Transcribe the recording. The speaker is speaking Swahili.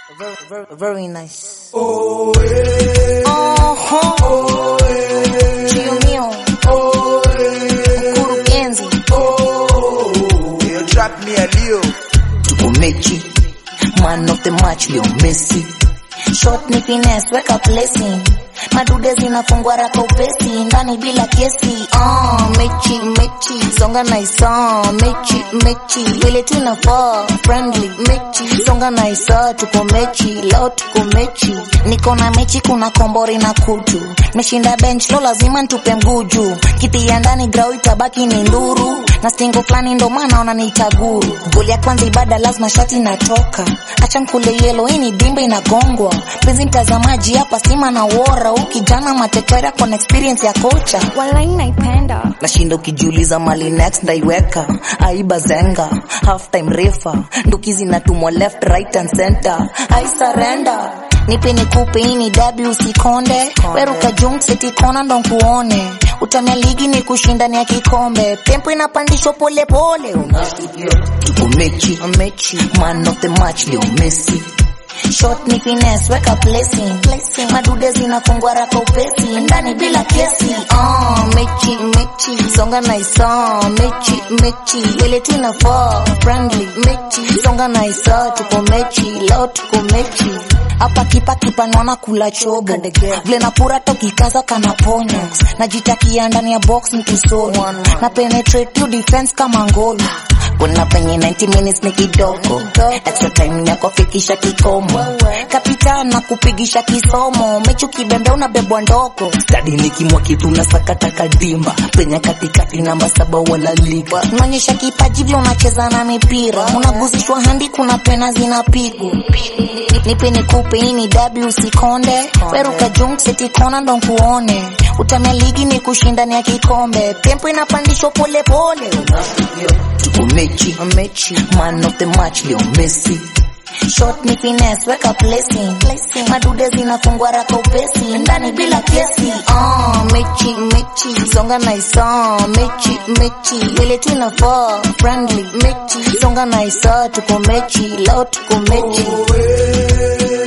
Very, very, very nice. Oh, eh, Uh-huh. oh, eh, Chio mio, oh, eh, mkurugenzi. oh. Hiyo track ni ya Leo. Tuko mechi, man of the match leo Messi. Shot ni finesse, weka placing. Madude zinafungwa raka upesi, ndani bila kesi. Ah, mechi, mechi, songa na isa. Mechi, mechi, vile tunafaa. Friendly, mechi, songa na isa. Tuko mechi, leo tuko mechi. Niko na mechi, kuna kombori na kutu. Meshinda bench, lo lazima ntupe mguju. Kiti ya ndani grau itabaki ni nduru. Na stingo flani ndo maana wananiita guru. Goli ya kwanza ibada lazima shati inatoka. Acha nkule yelo, hii ni dimba inagongwa. Penzi mtazamaji hapa sima na wora. Ukijana matetera kwa experience ya kocha. Walai naipenda Nashinda ukijiuliza mali next ndaiweka. Aiba zenga, half time refa. Nduki zinatumwa left, right and center. I surrender. Nipe nikupe hii ni W usikonde. Weruka junk city kona ndo nkuone. Utamia ligi ni kushindani ya kikombe. Tempo inapandishwa pole pole. Unasikia? Tuko mechi, mechi. Man of the match leo Messi. Shot ni finesse, weka placing. placing. Madude zinafungwa raka upesi, ndani bila kesi. Ah, mechi, mechi, songa na isa. Mechi, mechi, wele tunafaa. Friendly, mechi, songa na isa. Tuko mechi, leo tuko mechi. Hapa kipa kipa naona kula chobo. Vile napura toki kaza kana ponyo. Najitakia ndani ya box nikisoni. Na penetrate you defense kama ngolo kuna penye 90 minutes ni kidogo extra time yako fikisha kikomo kapitan na kupigisha kisomo mechi ukibembe unabebwa ndogo stadi nikimwa kitu na sakata kadimba penye katikati namba saba wala liga unaonyesha kipaji vile unacheza na mipira unaguzishwa handi kuna pena zinapigwa nipe nikupe hii ni w usikonde weruka junk seti kona ndo nkuone utamia ligi ni kushindani ya kikombe tempo inapandishwa pole pole tuko mechi mechi man of the match leo Messi Shot ni finesse, weka placing. placing. Madude zinafungwa raka upesi, ndani bila kesi. Ah, mechi, mechi, songa na isa. Mechi, mechi, vile tunafaa. Friendly, mechi, songa na isa. Tuko mechi, leo tuko mechi. Oh, eh,